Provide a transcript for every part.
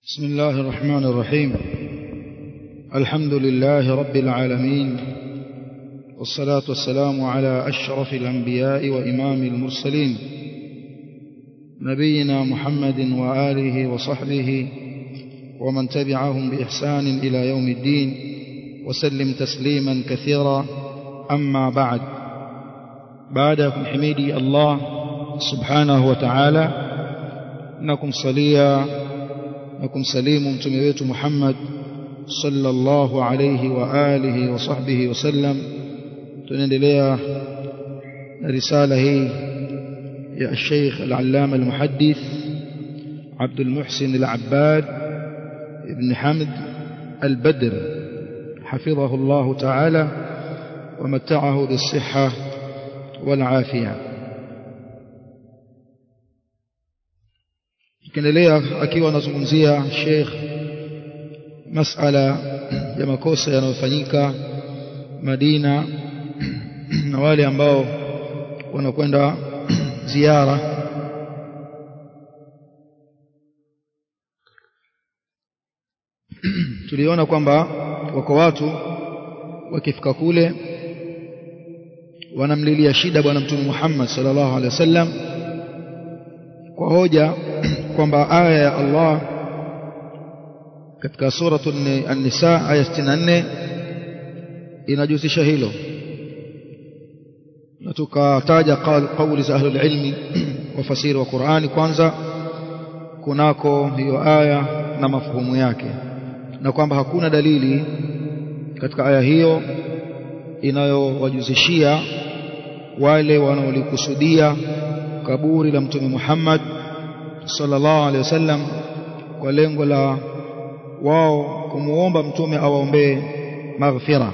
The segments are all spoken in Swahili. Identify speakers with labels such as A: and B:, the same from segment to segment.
A: بسم الله الرحمن الرحيم الحمد لله رب العالمين والصلاة والسلام على أشرف الأنبياء وإمام المرسلين نبينا محمد وآله وصحبه ومن تبعهم بإحسان إلى يوم الدين وسلم تسليما كثيرا أما بعد بعدكم حميدي الله سبحانه وتعالى نكم صليا نكم سليم متمويت محمد صلى الله عليه وآله وصحبه وسلم tunaendelea na risala hii ya Sheikh Al-Allama Al-Muhaddith Abdul Muhsin Al-Abbad Ibn Hamd Al-Badr حفظه الله تعالى ومتعه بالصحة والعافية tukiendelea akiwa anazungumzia Sheikh masala ya makosa yanayofanyika Madina na wale ambao wanakwenda ziara tuliona kwamba wako watu wakifika kule wanamlilia shida bwana mtume Muhammad sallallahu alaihi wasallam kwa hoja kwamba aya ya Allah katika suratu an-nisa aya 64 inajihusisha hilo na tukataja kauli za ahlul ilmi wafasiri wa Qur'ani kwanza kunako hiyo aya na mafuhumu yake na kwamba hakuna dalili katika aya hiyo inayowajuzishia wale wanaolikusudia kaburi la mtume Muhammad sallallahu alaihi wasallam kwa lengo la wao kumuomba mtume awaombee maghfira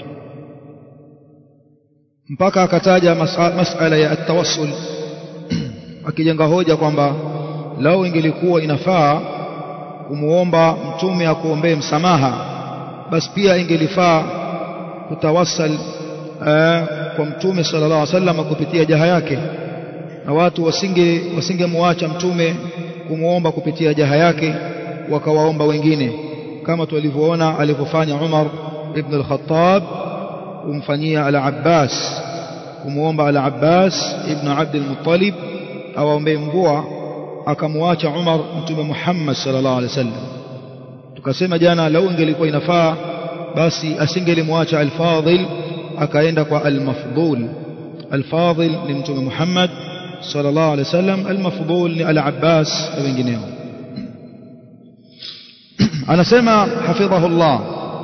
A: mpaka akataja masala ya atawassul akijenga hoja kwamba lao ingelikuwa inafaa kumuomba mtume akuombee msamaha basi pia ingelifaa kutawassal kwa mtume sallallahu alaihi wasallam kupitia jaha yake na watu wasinge wasingemwacha mtume kumuomba kupitia jaha yake wakawaomba wengine kama tulivyoona alivyofanya Umar ibn al-Khattab kumfanyia al-Abbas kumuomba al-Abbas ibn Abd al-Muttalib awaombee mvua akamwacha Umar mtume Muhammad sallallahu alaihi wasallam tukasema jana lau ingelikuwa inafaa basi asingelimwacha al-Fadil akaenda kwa al-Mafdul al-Fadil ni mtume Muhammad sallallahu alaihi wasallam al-Mafdul ni al-Abbas na wengineo anasema hafidhahu Allah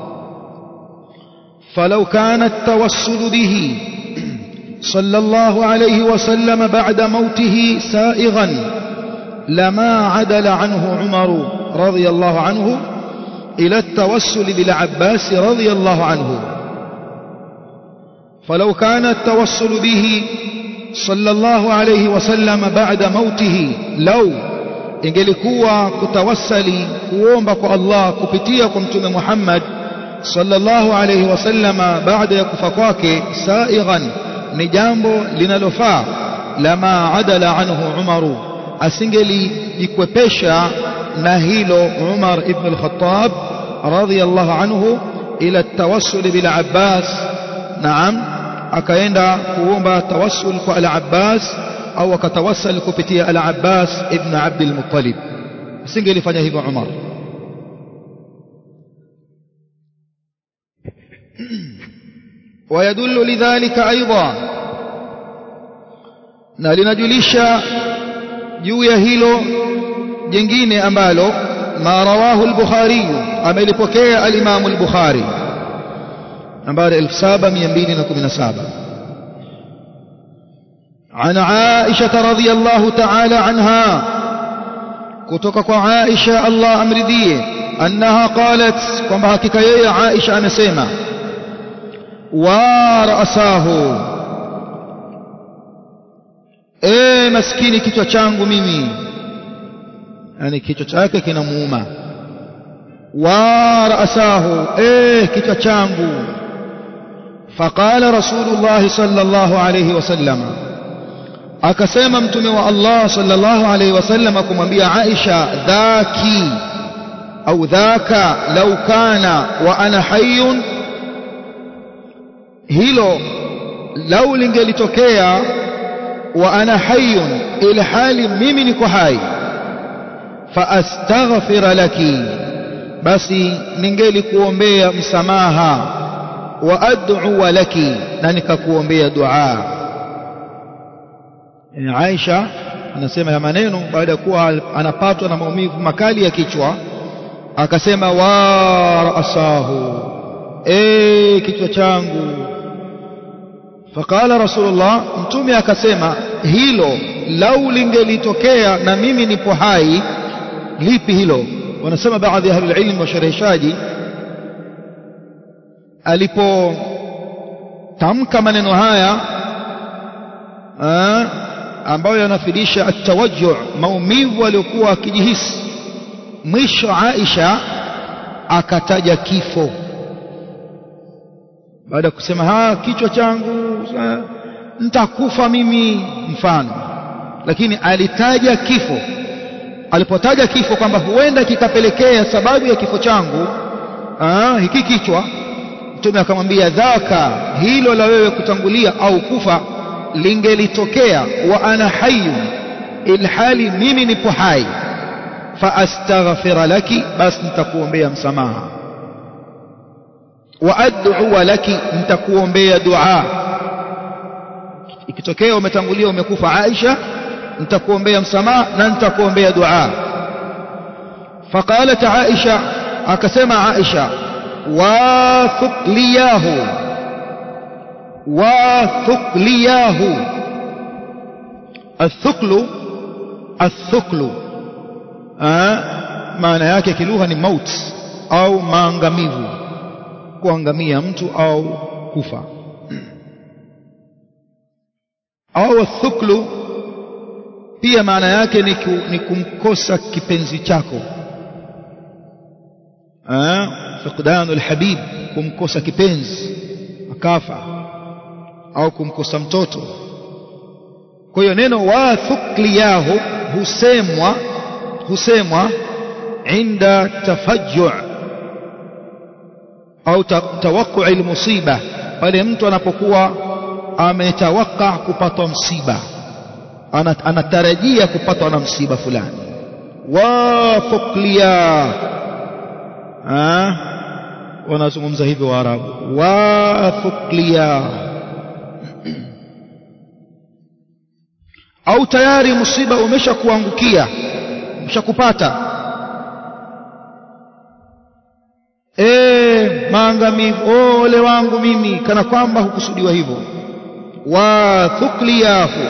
A: فلو كان التوسل به صلى الله عليه وسلم بعد موته سائغا لما عدل عنه عمر رضي الله عنه إلى التوسل بالعباس رضي الله عنه فلو كان التوسل به صلى الله عليه وسلم بعد موته لو ingelikuwa kutawassali kuomba kwa Allah kupitia kwa mtume Muhammad sallallahu alayhi wasallama baada ya kufa kwake saighan ni jambo linalofaa lama adala anhu Umaru asingelijikwepesha na hilo Umar ibn al-Khattab radiyallahu anhu ila tawassul bil Abbas naam akaenda kuomba tawassul kwa al-Abbas au akatawassal kupitia al-Abbas ibn Abd al-Muttalib asingelifanya hivyo Umar ويدل لذلك أيضا na linajulisha juu ya hilo jingine ambalo ma rawahu al-Bukhari amelipokea al-Imam al-Bukhari nambari 7217 عن عائشة رضي الله تعالى عنها كتك عائشة الله أمرديه أنها قالت كما حكي عائشة أنا سيما ورأساه eh maskini kichwa changu mimi yani kichwa chake kinamuuma wa ra'sahu eh kichwa changu faqala rasulullah sallallahu alayhi wasallam akasema mtume wa Allah sallallahu alayhi wasallam kumwambia Aisha dhaki au dhaka lau kana wa ana hayyun hilo lau lingelitokea wa ana hayyun ila hali mimi niko hai fa astaghfira laki basi ningelikuombea msamaha wa ad'u laki na nikakuombea dua Aisha anasema ya maneno baada ya kuwa anapatwa na maumivu makali ya kichwa akasema wa ra'sahu eh kichwa changu faqala rasulullah mtume akasema hilo lau lingelitokea na mimi nipo hai lipi hilo wanasema baadhi ya ahlul ilm washarhishaji alipotamka maneno haya ambayo yanafidisha atawajju maumivu aliyokuwa akijihisi mwisho Aisha akataja kifo baada ya kusema ha kichwa changu nitakufa mimi mfano lakini alitaja kifo alipotaja kifo kwamba huenda kikapelekea sababu ya kifo changu aa, hiki kichwa mtume akamwambia dhaka hilo la wewe kutangulia au kufa lingelitokea wa ana hayyun ilhali mimi nipo hai fa astaghfira laki basi nitakuombea msamaha wa ad'u laki nitakuombea dua ikitokea umetangulia umekufa Aisha nitakuombea msamaha na nitakuombea dua faqalat Aisha akasema Aisha wa thuqliyahu wa thuqliyahu الثقل الثقل maana yake kilugha ni maut au maangamivu kuangamia mtu au kufa au thuklu pia maana yake ni, ku, ni kumkosa kipenzi chako fiqdanu alhabib kumkosa kipenzi akafa au kumkosa mtoto kwa hiyo neno wa thukliyahu husemwa husemwa inda tafajju au tawaqu almusiba pale mtu anapokuwa ametawaka kupatwa msiba anatarajia kupatwa na msiba fulani wa thukliya wanazungumza hivyo waarabu wa thukliya au tayari msiba umeshakuangukia umeshakupata eh maangamivu ole wangu mimi kana kwamba hukusudiwa hivyo wa thukliyahu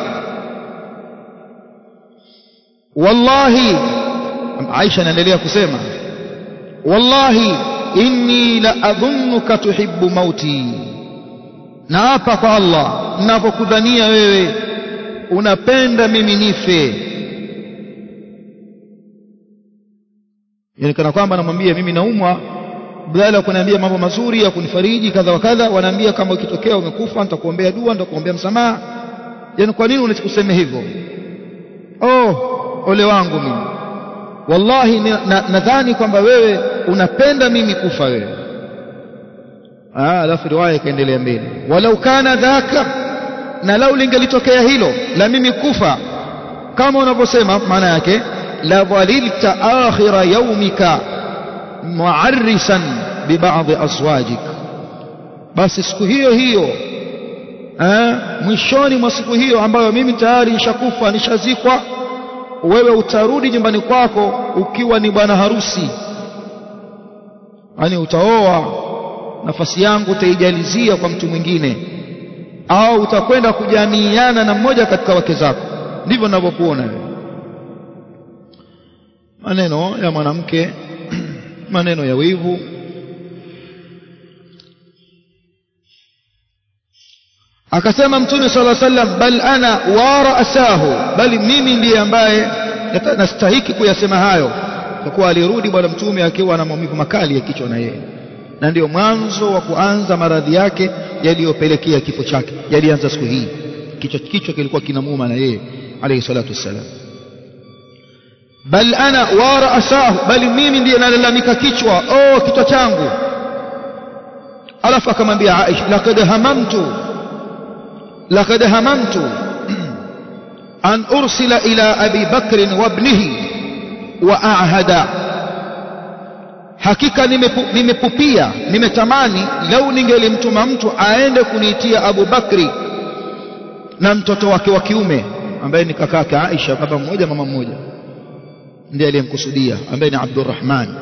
A: wallahi Aisha anaendelea kusema wallahi inni la adhunnuka tuhibbu mauti na hapa kwa Allah ninapokudhania wewe unapenda mimi nife yani kana kwamba anamwambia mimi naumwa badala ya kuniambia mambo mazuri ya kunifariji kadha wa kadha wanaambia kama ukitokea umekufa nitakuombea dua nitakuombea msamaha yani kwa nini unakusema hivyo oh ole wangu mimi wallahi nadhani na kwamba wewe unapenda mimi kufa wewe ah alafu riwaya ikaendelea mbele walau kana dhaka na lau lingelitokea hilo la mimi kufa kama unavyosema maana yake la dhalilta akhira yaumika muarrisan bibadhi azwajik basi siku hiyo hiyo eh, mwishoni mwa siku hiyo ambayo mimi tayari nishakufa nishazikwa wewe utarudi nyumbani kwako ukiwa ni bwana harusi yani utaoa nafasi yangu utaijalizia kwa mtu mwingine au utakwenda kujamiiana na mmoja katika wake zako ndivyo ninavyokuona maneno ya mwanamke maneno ya wivu akasema mtume sala sallam bal ana wa ra'sahu bali mimi ndiye ambaye nastahiki kuyasema hayo kwa kuwa alirudi bwana mtume akiwa na maumivu makali ya kichwa na yeye na ndio mwanzo wa kuanza maradhi yake yaliyopelekea kifo chake yalianza siku hii kichwa kichwa kilikuwa kinamuuma na yeye alayhi salatu wassalam bal ana wa ra'sahu bali mimi ndiye nalalamika kichwa oh kichwa changu alafu akamwambia Aisha laqad hamamtu laqad hamamtu an ursila ila abi bakr wa ibnihi wa a'hada hakika nimepupia nimetamani lau ningelimtuma mtu aende kuniitia Abu Bakri na mtoto wake wa kiume ambaye ni kakake Aisha baba mmoja mama mmoja ndiye aliyemkusudia ambaye ni Abdurrahman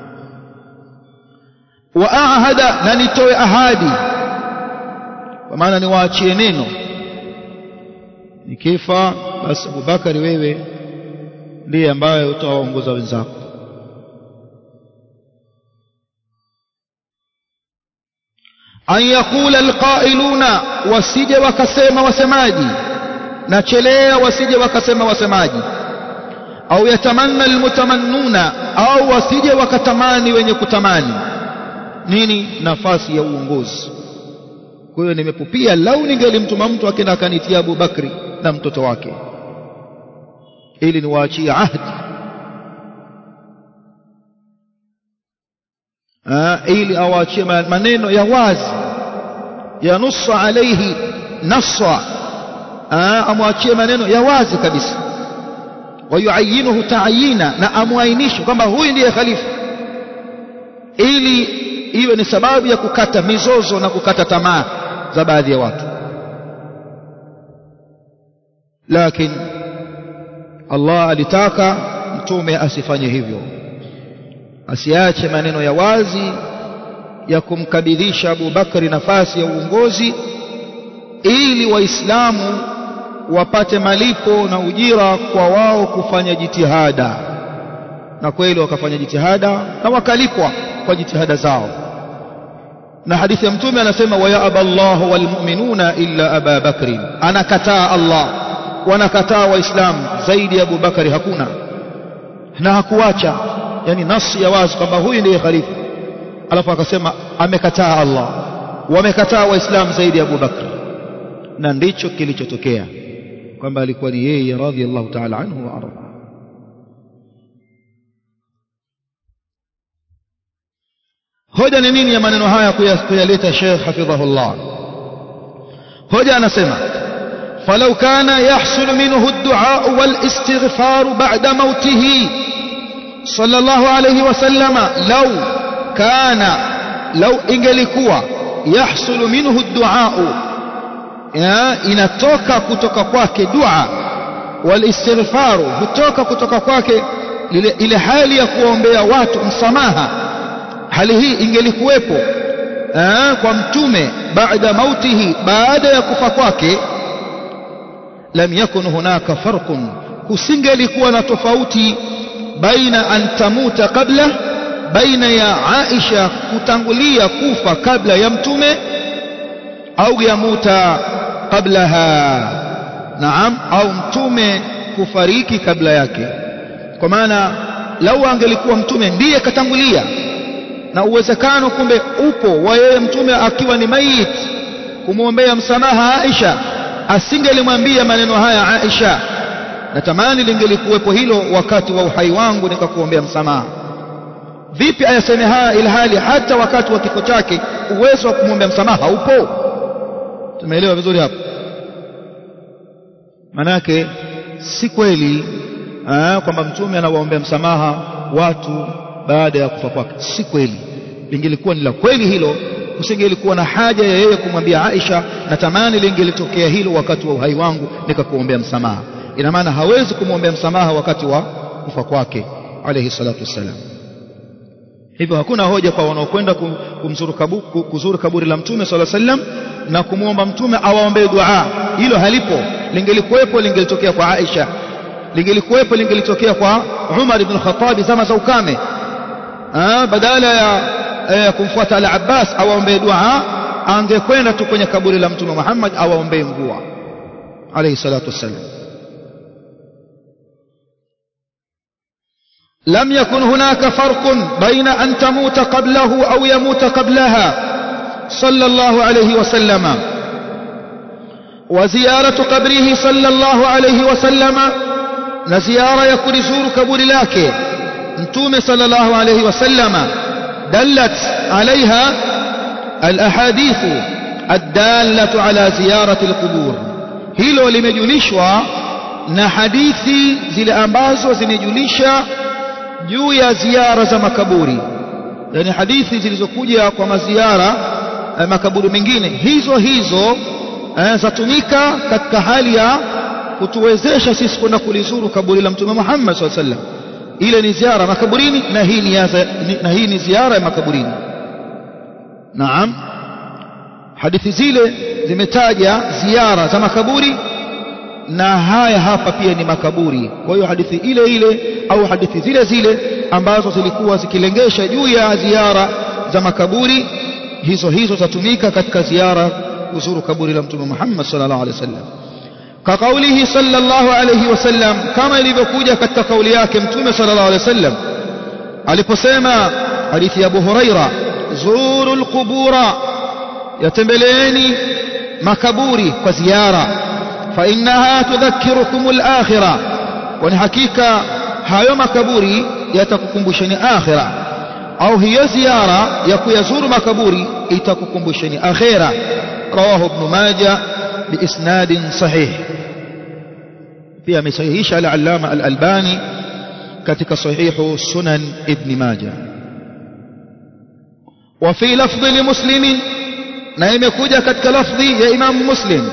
A: wa ahada na nitoe ahadi kwa maana niwaachie neno nikifa basi Abu Bakari wewe ndiye ambaye utawaongoza wenzako an yaqula alqailuna wasije wakasema wasemaji na chelea wasije wakasema wasemaji au yatamanna almutamannuna au wasije wakatamani wenye kutamani nini nafasi ya uongozi kwa hiyo nimepupia lau ningelimtuma mtu akenda akanitia Abu Bakri na mtoto wake ili niwaachie ahdi ili awaachie maneno ya wazi yanussa alaihi nassa amwachie maneno ya wazi kabisa wayuayinuhu taayina na amwainishe kwamba huyu ndiye khalifa ili iwe ni sababu ya kukata mizozo na kukata tamaa za baadhi ya watu lakini Allah alitaka mtume asifanye hivyo asiache maneno ya wazi ya kumkabidhisha Abu Bakari nafasi ya uongozi ili waislamu wapate malipo na ujira kwa wao kufanya jitihada na kweli wakafanya jitihada na wakalipwa kwa jitihada zao na hadithi ya mtume anasema wa ya aballahu walmu'minuna illa aba bakrin anakataa Allah wanakataa waislamu zaidi ya Abu Bakari hakuna na hakuacha yani nasi ya wazi kwamba huyu ndiye khalifa alafu akasema amekataa Allah wamekataa waislamu zaidi ya Abu Bakr na ndicho kilichotokea kwamba alikuwa ni yeye radhiallahu ta'ala anhu wa arda hoja ni nini ya maneno haya kuyaleta Sheikh hafidhahullah hoja anasema فلو كان يحصل منه الدعاء والاستغفار بعد موته صلى الله عليه وسلم لو كان لو ingelikuwa يحصل منه الدعاء inatoka kutoka kwake dua walistighfaru kutoka kutoka kwake ile hali ya kuombea watu msamaha hali hii ingelikuwepo kwa mtume baada mautihi baada ya kufa kwake lam yakun hunaka farqun kusingelikuwa na tofauti baina an tamuta kabla baina ya Aisha kutangulia kufa kabla ya mtume au yamuta qablaha naam au mtume kufariki kabla yake kwa maana lau angelikuwa mtume ndiye katangulia na uwezekano kumbe upo wa yeye mtume akiwa ni mayit kumwombea msamaha Aisha asingelimwambia maneno haya Aisha natamani lingelikuwepo hilo wakati wa uhai wangu nikakuombea msamaha vipi ayaseme haya ilhali hata wakati wa kifo chake uwezo wa kumwombea msamaha upo tumeelewa vizuri hapo manake si kweli kwamba mtume anawaombea msamaha watu baada ya kufa kwake si kweli lingelikuwa ni la kweli hilo kusingelikuwa na haja ya yeye kumwambia Aisha natamani lingelitokea hilo wakati wa uhai wangu nikakuombea msamaha ina maana hawezi kumwombea msamaha wakati wa kufa kwake alayhi salatu wassalam hivyo hakuna hoja kwa wanaokwenda kumzuru kaburi, kuzuru kaburi la mtume sala sallam na kumwomba mtume awaombee dua hilo halipo lingelikuwepo lingelitokea kwa Aisha lingelikuwepo lingelitokea kwa Umar ibn Khattab zama za ukame badala ya eh, kumfuata al-Abbas awaombee dua angekwenda tu kwenye kaburi la mtume Muhammad awaombee mvua alayhi salatu wassalam لم يكن هناك فرق بين أن تموت قبله أو يموت قبلها صلى الله عليه وسلم وزيارة قبره صلى الله عليه وسلم na ziara ya kulizuru kaburi lake mtume sallallahu alayhi wasallama dallat alaiha alahadithu الدالة على زيارة القبور hilo limejulishwa na hadithi zile ambazo zimejulisha juu ya ziara za makaburi yani hadithi zilizokuja kwa maziara eh, makaburi mengine hizo hizo eh, zatumika katika hali ya kutuwezesha sisi kwenda kulizuru kaburi la mtume Muhammad SAW sallam ile ni ziara makaburini na hii ni, yaza, ni, na hii ni ziara ya makaburini naam hadithi zile zimetaja ziara za makaburi na haya hapa pia ni makaburi kwa hiyo hadithi ile ile au hadithi zile zile ambazo zilikuwa zikilengesha juu ya ziara za makaburi hizo hizo zatumika katika ziara kuzuru kaburi la mtume Muhammad sallallahu alaihi wasallam كقوله صلى الله عليه وسلم كما ilivyokuja katika kauli yake mtume sallallahu alaihi wasallam aliposema hadithi ya Abu Huraira zuru alqubura yatembeleeni makaburi kwa ziara fa innaha tudhakkirukum alakhirah kwani hakika hayo makaburi yatakukumbusheni akhira au hiyo ziara ya kuyazuru makaburi itakukumbusheni akhira rawahu ibn majah biisnadin sahih pia amesahihisha al-allama al-albani katika sahihu sunan ibn majah وفي لفظ لمسلم na imekuja katika lafdhi ya Imam Muslim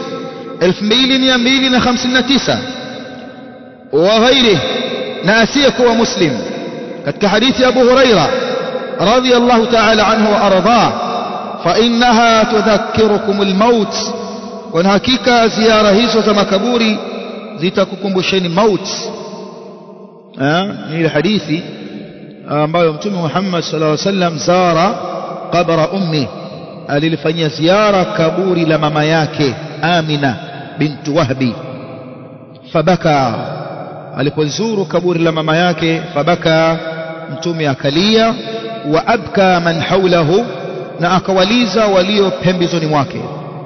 A: 2259 wa ghairi na asiyekuwa Muslim katika hadithi ya Abu Huraira radhiyallahu ta'ala anhu wa ardhah fa innaha tudhakkirukum al-maut kwa hakika ziara hizo za makaburi zitakukumbusheni maut ni ile hadithi ambayo mtume Muhammad sallallahu alaihi wasallam zara qabra ummi alilifanyia ziara kaburi la mama yake Amina bintu Wahbi fabaka alipozuru kaburi la mama yake fabaka mtume akalia wa abka man haulahu na akawaliza walio pembezoni mwake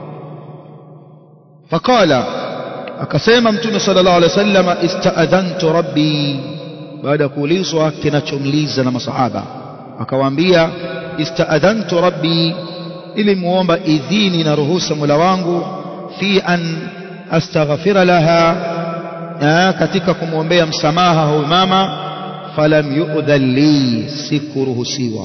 A: faqala akasema mtume sallallahu alaihi wasallam istaadhantu rabbi baada ya kuulizwa kinachomliza na masahaba akawaambia istaadhantu rabbi ili muomba idhini na ruhusa Mola wangu fi an astaghfira laha katika kumwombea msamaha huyu mama falam yu'dhan li sikuruhusiwa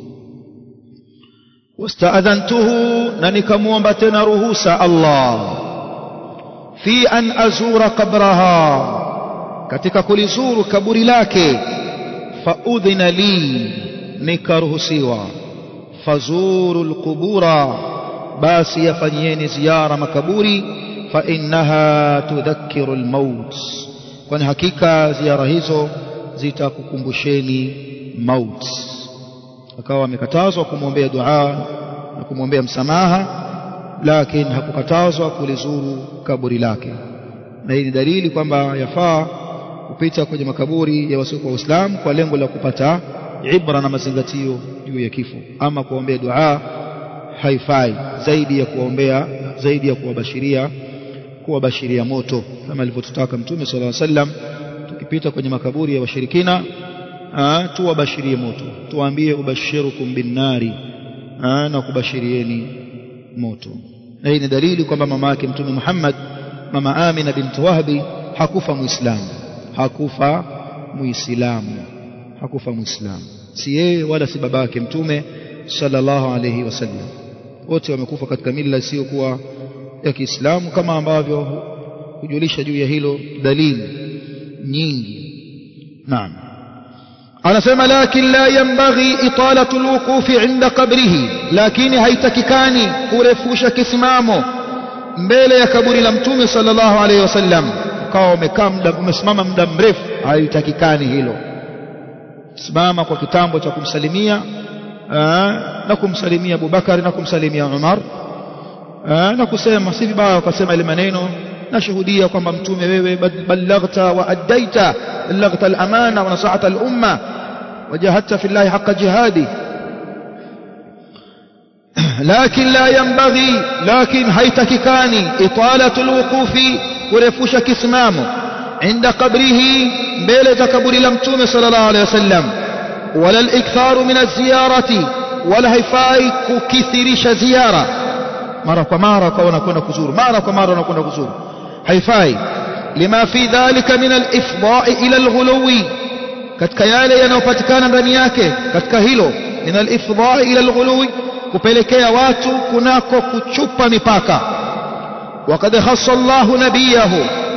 A: wastaadhantuhu na nikamwomba tena ruhusa Allah fi an azura qabraha katika kulizuru kaburi lake faudhina li nikaruhusiwa fazuru alqubura basi yafanyieni ziara makaburi fa innaha tudhakkiru almaut kwani hakika ziara hizo zitakukumbusheni maut akawa amekatazwa kumwombea dua na kumwombea msamaha lakini hakukatazwa kulizuru kaburi lake na hii ni dalili kwamba yafaa kupita kwenye makaburi ya wasiokuwa waislamu kwa lengo la kupata ibra na mazingatio juu ya kifo ama kuombea dua haifai zaidi ya kuombea zaidi ya kuwabashiria kuwabashiria moto kama alivyotutaka mtume sallallahu alaihi wasallam tukipita kwenye makaburi ya washirikina tuwabashirie moto tuwaambie ubashirukum binnari na kubashirieni moto na hii ni dalili kwamba mama yake mtume Muhammad mama Amina bint Wahbi hakufa muislamu hakufa muislamu hakufa muislamu si yeye wala si babake mtume sallallahu alayhi wasallam wote wamekufa katika mila isiyokuwa ya Kiislamu kama ambavyo kujulisha juu ya hilo dalili nyingi naam anasema lakin la yanbaghi italatu alwuqufi inda qabrihi lakini haitakikani kurefusha kisimamo mbele ya kaburi la mtume sallallahu alayhi wasallam ukawa umekaa muda umesimama muda mrefu haitakikani hilo simama kwa kitambo cha kumsalimia na kumsalimia Abubakar na kumsalimia Umar na kusema si vibaya ukasema ile maneno nashuhudia kwamba mtume wewe ballaghta wa addaita ballaghta al-amana wa nasahata al-umma wajahadta fi Allah haqqa jihadi لكن لا ينبغي لكن هيتككاني إطالة الوقوف ورفوش كسمامه inda qabrihi mbele za kaburi la mtume sallallahu alaihi wasallam wala al-iktharu min az-ziyarati wala haifai kukithirisha ziara mara kwa mara kwa wanakwenda kuzuru mara kwa mara wanakwenda kuzuru haifai lima fi dhalika min al-ifda'i ila al-ghuluwi katika yale yanayopatikana ndani yake katika hilo min al-ifda'i ila al-ghuluwi kupelekea watu kunako kuchupa mipaka وقد خص الله نبيه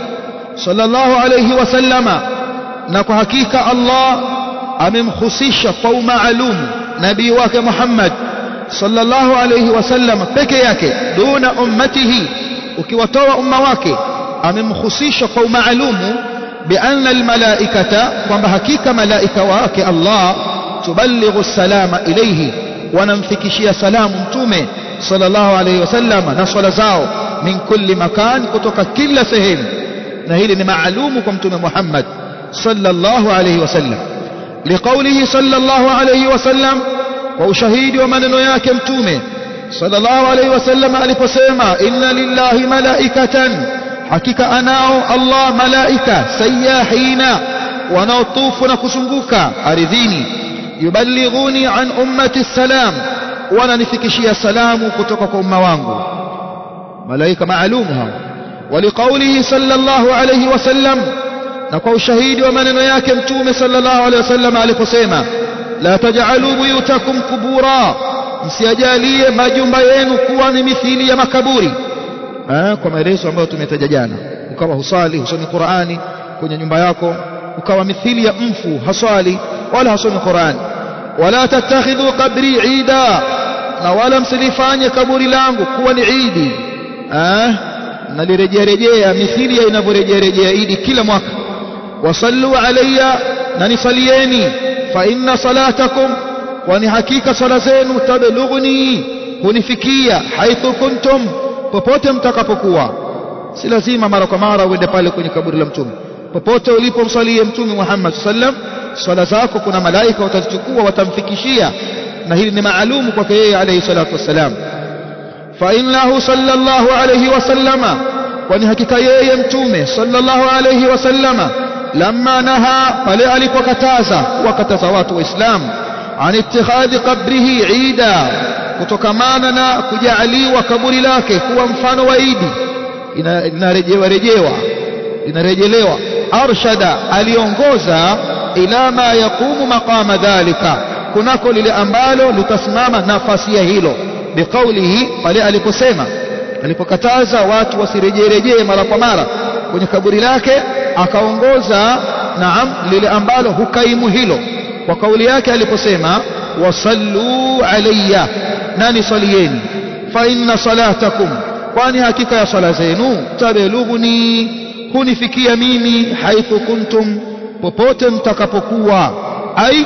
A: صلى الله عليه وسلم نكو حقيقة الله amemhusisha kwa umaalum nabii wake Muhammad sallallahu alayhi wasallam peke yake duna ummatihi ukiwatoa umma wake amemhusisha kwa umaalumu bianna almalaikata kwamba hakika malaika wake Allah tuballighu salama ilayhi wanamfikishia salamu mtume sallallahu alayhi wasallam na swala zao min kulli makan kutoka kila sehemu na hili ni maalumu kwa mtume Muhammad sallallahu alayhi wasallam لقوله صلى الله عليه وسلم وشهيد ومنن yake mtume صلى الله عليه وسلم aliposema inna lillahi malaikatan hakika anao Allah malaika sayahina wanaotufu na kuzunguka ardhini yuballighuni an ummati salam wananifikishia salamu kutoka kwa umma wangu malaika maalum hao ولقوله صلى الله عليه وسلم na kwa ushahidi wa maneno yake mtume sallallahu alaihi wasallam aliposema la taj'alu buyutakum kubura msiajalie majumba yenu kuwa ni mithili ya makaburi eh, kwa maelezo ambayo tumetaja jana ukawa husali husomi Qur'ani kwenye nyumba yako ukawa mithili ya mfu haswali wala hasomi Qur'ani wala tattakhidhu qabri ida na wala msilifanye kaburi langu kuwa ni idi eh, nalirejea rejea mithili ya inavyorejea rejea idi kila mwaka wasallu alayya na nisalieni fa inna salatakum kwani hakika sala zenu tablughuni hunifikia haithu kuntum popote mtakapokuwa si lazima mara kwa mara uende pale kwenye kaburi la mtume popote ulipomsalie mtume Muhammad sallam swala zako kuna malaika watazichukua watamfikishia na hili ni maalumu kwake yeye alayhi salatu wassalam fa innahu sallallahu alayhi wasallama kwani hakika yeye mtume sallallahu alayhi wasallama لما نهى pale alipokataza wakataza watu waislamu an ittikhadhi qabrihi ida kutokamana na kujaaliwa kaburi lake kuwa mfano wa idi inarejewa rejewa inarejelewa arshada aliongoza ila ma yaqumu maqama dhalika kunako lile ambalo litasimama nafasi ya hilo biqaulihi pale aliposema alipokataza watu wasirejerejee mara kwa mara kwenye kaburi lake akaongoza naam lile ambalo hukaimu hilo kwa kauli yake aliposema wasallu alayya nani salieni fa inna salatakum kwani hakika ya sala zenu tabelughuni hunifikia mimi haithu kuntum popote mtakapokuwa ai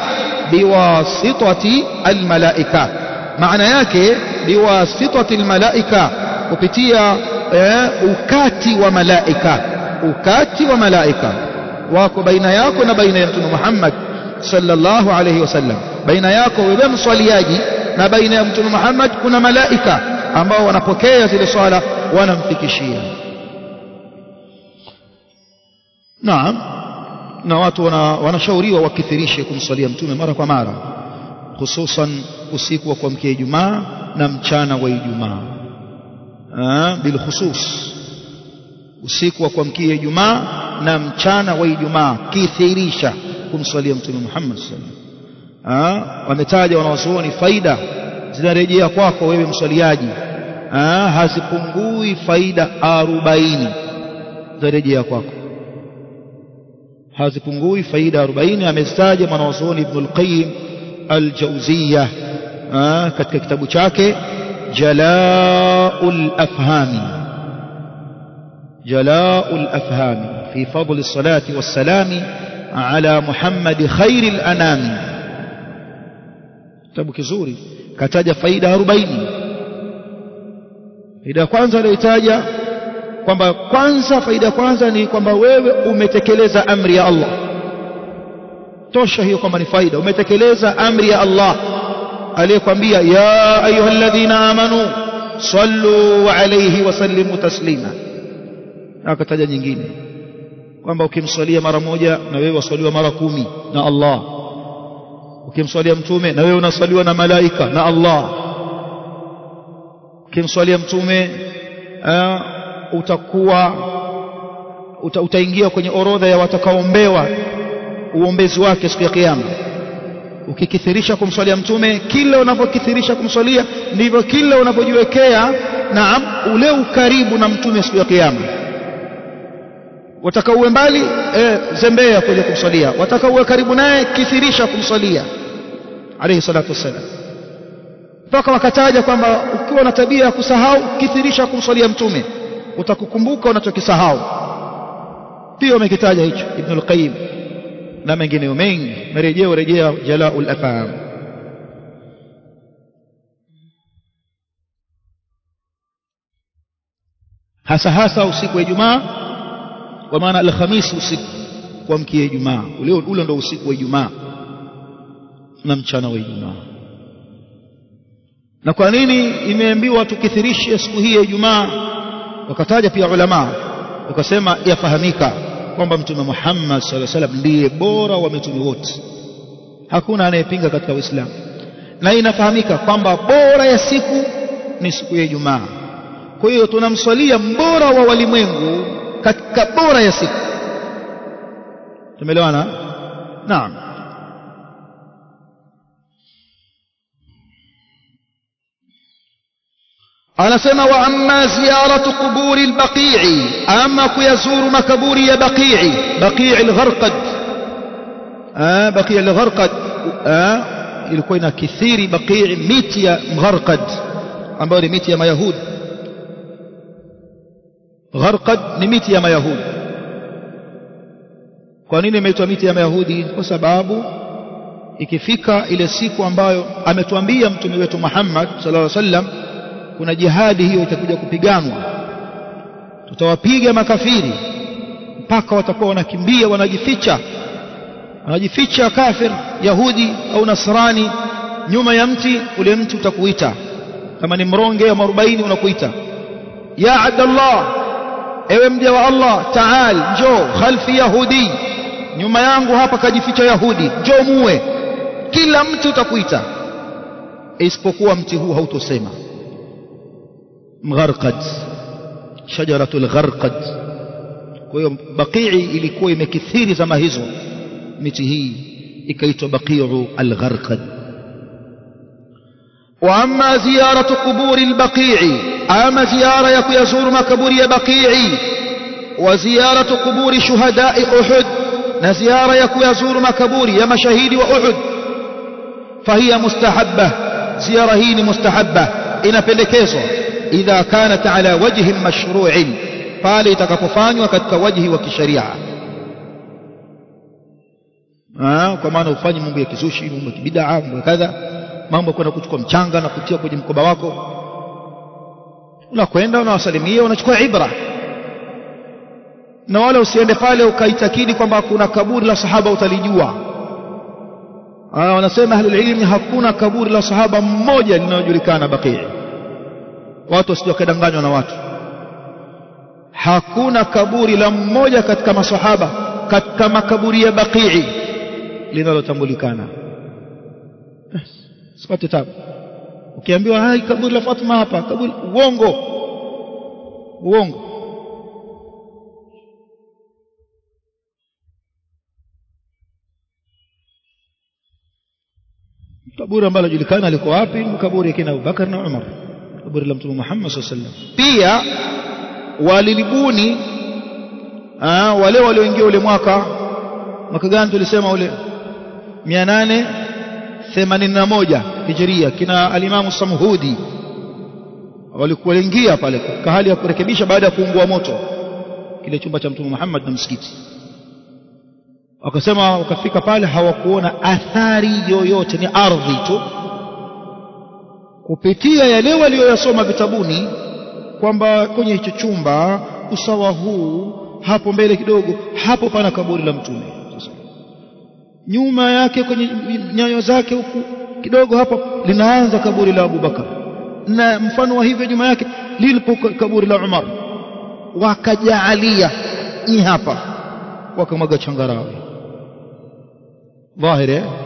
A: biwasitati almalaika maana yake biwasitati almalaika kupitia eh, ukati wa malaika ukati wa malaika wako baina yako na baina ya mtume Muhammad sallallahu alayhi wasallam baina yako wewe mswaliaji na baina ya mtume Muhammad kuna malaika ambao wanapokea zile swala wanamfikishia naam na watu wanashauriwa wakithirishe kumswalia mtume mara kwa mara hususan usiku wa kuamkia Ijumaa na mchana wa Ijumaa bil khusus usiku wa kuamkia Ijumaa na mchana wa Ijumaa kithirisha kumswalia mtume Muhammad sallallahu wametaja wanawazuoni faida zinarejea kwako wewe mswaliaji hazipungui faida 40 zinarejea kwako hazipungui faida 40 amestaja mwanawazuoni Ibn al-Qayyim al-Jawziyya katika kitabu chake Jala'ul Afhami جلاء الأفهام في فضل الصلاة والسلام على محمد خير الأنام kitabu kizuri kataja faida 40 faida ya kwanza aliyotaja kwamba kwanza faida ya kwanza ni kwamba wewe umetekeleza amri ya Allah tosha hiyo kwamba ni faida umetekeleza amri ya Allah aliyekwambia ya ayyuhalladhina amanu sallu alayhi wa sallimu taslima akataja nyingine kwamba ukimswalia mara moja na wewe waswaliwa mara kumi na Allah ukimswalia mtume na wewe unaswaliwa na malaika na Allah ukimswalia mtume uh, utakuwa uta, utaingia kwenye orodha ya watakaoombewa uombezi wake siku ya kiyama ukikithirisha kumswalia mtume kila unapokithirisha kumswalia ndivyo kila unapojiwekea naam ule ukaribu na mtume siku ya kiyama wataka uwe mbali e, zembea kuja kumswalia wataka uwe karibu naye kithirisha kumswalia alayhi salatu wassalam mpaka wakataja kwamba ukiwa na tabia ya kusahau kithirisha kumswalia mtume utakukumbuka unachokisahau pia wamekitaja hicho ibn al-qayyim na mengineyo mengi marejeo rejea jalaul afham hasa hasa usiku wa Ijumaa kwa maana alhamisi usiku kuamkia Ijumaa ule ule ndio usiku wa Ijumaa na mchana wa Ijumaa na kwa nini imeambiwa tukithirishe siku hii ya Ijumaa wakataja pia ulama wakasema yafahamika kwamba mtume Muhammad sallallahu alaihi wasallam ndiye bora wa mitume wote hakuna anayepinga katika Uislamu na inafahamika kwamba bora ya siku ni siku ya Ijumaa kwa hiyo tunamswalia mbora wa walimwengu katika bora ya siku tumeelewana naam anasema wa amma ziyaratu quburi albaqi'i ama kuyazuru makaburi ya baqi'i baqi'i algharqad ah baqi'i algharqad ah ilikuwa ina kithiri baqi'i miti ya mgharqad ambayo ni miti ya mayahudi gharqad ni miti ya mayahudi kwa nini imeitwa miti ya mayahudi kwa sababu ikifika ile siku ambayo ametuambia mtume wetu Muhammad sallallahu alaihi wasallam kuna jihadi hiyo itakuja kupiganwa tutawapiga makafiri mpaka watakuwa wanakimbia wanajificha wanajificha kafir yahudi au nasrani nyuma ya mti ule mti utakuita kama ni mronge au 40 unakuita ya abdallah ewe mja wa Allah taal njoo khalfi yahudi nyuma yangu hapa kajificha yahudi njoo muwe kila mti utakuita isipokuwa mti huu hautosema mgharqad shajaratul gharqad kwa hiyo baqii ilikuwa imekithiri zama hizo miti hii ikaitwa baqiu al-gharqad واما زياره قبور البقيع اما زياره يزور مقبور بقيع وزياره قبور شهداء احد نزياره يزور مقبور يا مشاهيد واحد فهي مستحبه زياره هي مستحبه inapendekezwa idha kanat ala wajhin mashru'in pale itakapofanywa katika wajhi wa kisheria kwa maana ufanye mambo ya kizushi mambo ya kibidaa mambo ya kadha mambo kwenda kuchukua mchanga na kutia kwenye mkoba wako unakwenda unawasalimia unachukua ibra na wala usiende pale ukaitakidi kwamba kuna kaburi la sahaba utalijua wanasema ahlul ilmi hakuna kaburi la sahaba mmoja linalojulikana baqii watu wasije wakadanganywa na watu hakuna kaburi la mmoja katika masahaba katika makaburi ya baqii linalotambulikana sipate tabu ukiambiwa hai kaburi la Fatma hapa kaburi uongo uongo kaburi ambalo julikana liko wapi ni kaburi kina Abubakar na Umar kaburi la Mtume Muhammad sallallahu alaihi wasallam pia walilibuni wale walioingia ule mwaka mwaka gani tulisema ule 881 Hijria kina alimamu Samhudi walikuwa waingia pale katika hali ya kurekebisha baada ya kuungua moto kile chumba cha Mtume Muhammad na msikiti wakasema wakafika pale hawakuona athari yoyote ni ardhi tu kupitia yale walioyasoma vitabuni kwamba kwenye hicho chumba usawa huu hapo mbele kidogo hapo pana kaburi la mtume nyuma yake kwenye nyayo zake huku kidogo hapo linaanza kaburi la Abubakar na mfano wa hivyo nyuma yake lilipo kaburi la Umar wakajaalia hii hapa wakamwaga changarawe dhahiri